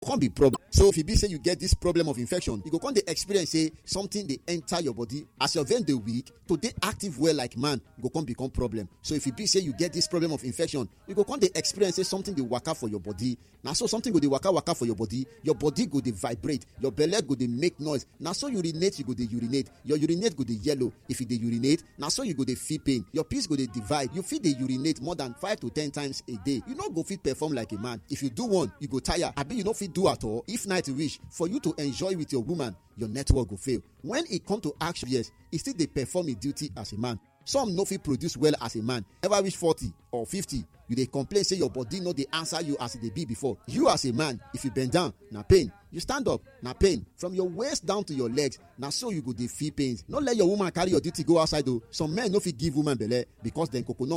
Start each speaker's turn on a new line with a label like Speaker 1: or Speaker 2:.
Speaker 1: come be problem so if e be say you get this problem of infection you go come dey experience say something dey enter your body as your vein dey weak to dey active well like man go come become problem so if e be say you get this problem of infection you go come dey experience say something dey waka for your body na so something go dey waka waka for your body your body go dey vibrate your belle go dey make noise na so urinate you go dey urinate your urinate go dey yellow if you dey urinate na so you go dey feel pain your piss go dey divide you fit dey urinate more than five to ten times a day you no go fit perform like a man if you do one you go tire abi you no fit do at all if night reach for you to enjoy with your woman your network go fail when e come to action yes e still dey perform e duty as a man some no fit produce well as a man ever reach forty or fifty you dey complain say your body no dey answer you as e dey be before you as a man if you bend down na pain you stand up na pain from your waist down to your legs na so you go dey feel pains no let your woman carry your duty go outside o some men no fit give woman belle because dem coconut